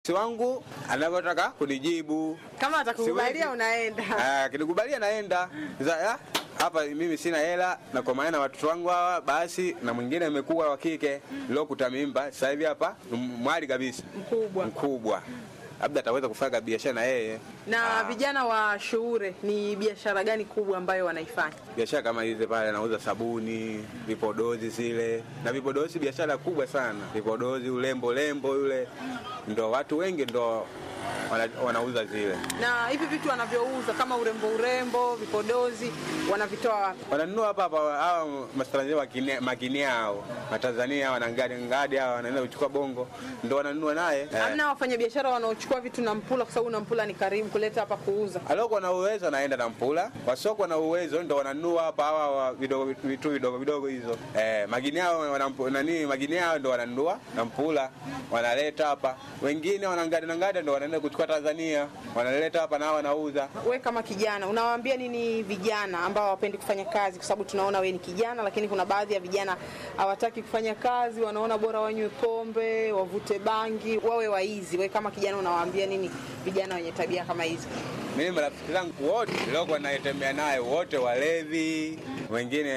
si wangu anavyotaka kunijibu. Kama atakukubalia Siwezi. unaenda. Ah, Akinikubalia naenda Sasa, ah, hapa mimi sina hela na kwa maana watoto wangu hawa basi, na mwingine amekuwa wa kike lokuta mimba sasa hivi hapa ni mwali kabisa Mkubwa. mkubwa, labda ataweza kufanya biashara na yeye Na vijana wa Shuure ni biashara gani kubwa ambayo wanaifanya? biashara kama hizi pale, anauza sabuni, vipodozi zile na vipodozi, biashara kubwa sana. Vipodozi, ulembo lembo yule, ndo watu wengi ndo wana, wanauza zile, Na hivi vitu wanavyouza kama urembo urembo, vipodozi wanavitoa wapi? wananunua hapa hapa. Hawa matanzania wakine- makinia hao matanzania hawa na ngadi ngadi hawa wanaenda kuchukua bongo, ndo wananunua naye eh. Hamna wafanyabiashara wanaochukua vitu na Mpula kwa sababu na Mpula ni karibu kuleta hapa kuuza. aliokuwa na uwezo anaenda na mpula, wasiokuwa na uwezo ndo wananunua hapa hawa wa vidogo vitu vidogo vidogo hizo eh, magini hao wanampu- nani magini hao ndo wananunua na mpula wanaleta hapa, wengine wanangada na ngada ndo wanaenda kuchukua Tanzania wanaleta hapa na wanauza. We kama kijana unawaambia nini vijana ambao hawapendi kufanya kazi? Kwa sababu tunaona we ni kijana, lakini kuna baadhi ya vijana hawataki kufanya kazi, wanaona bora wanywe pombe, wavute bangi, wawe waizi. We kama kijana unawaambia nini vijana wenye tabia kama hizi? Mimi marafiki zangu wote niliokuwa naitembea naye wote walevi, wengine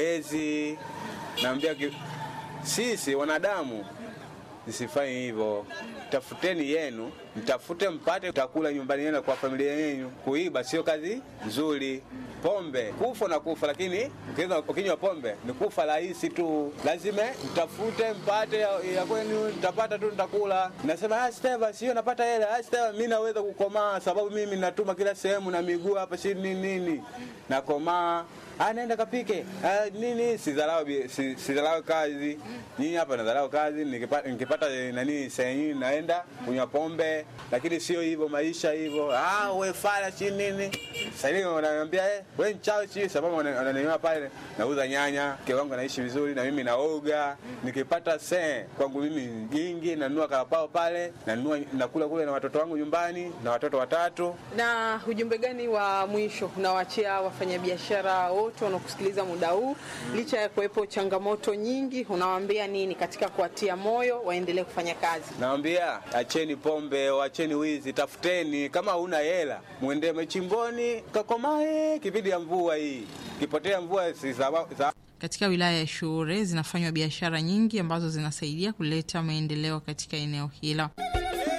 wezi. Naambia ki- sisi wanadamu msifanye hivyo, tafuteni yenu, mtafute mpate utakula nyumbani yenu kwa familia yenu. Kuiba sio kazi nzuri. Pombe kufa na kufa, lakini ukiweza- ukinywa pombe ni kufa rahisi tu. Lazima mtafute mpate ya, ya kwenu, mtapata tu, nitakula. Nasema ah, Steva, sio napata hela. Ah, Steva, mimi naweza kukomaa sababu mimi natuma kila sehemu na miguu hapa, si nini nini, nakomaa Ah, naenda kapike ah, nini sidharau bi- si- sidharau kazi nyinyi hapa nadharau kazi nikipata, nikipata eh, nani sehemu naenda kunywa pombe lakini sio hivyo maisha hivyo ah, we fala si nini sasa hivi wananiambia eh, we mchawi si sababu wana- wananiona pale nauza nyanya mke wangu anaishi vizuri na mimi naoga nikipata se kwangu mimi jingi nanunua karapao pale nanunua nakula kule na watoto wangu nyumbani na watoto watatu Na ujumbe gani wa mwisho unawaachia wafanyabiashara wote wanaokusikiliza muda huu, licha ya kuwepo changamoto nyingi, unawaambia nini katika kuwatia moyo waendelee kufanya kazi? Nawambia acheni pombe, acheni wizi, tafuteni. Kama huna hela, mwende machimboni kakomae. Kipindi ya mvua hii, kipotea mvua si sawa- sawa Katika wilaya ya Shuure zinafanywa biashara nyingi ambazo zinasaidia kuleta maendeleo katika eneo hilo.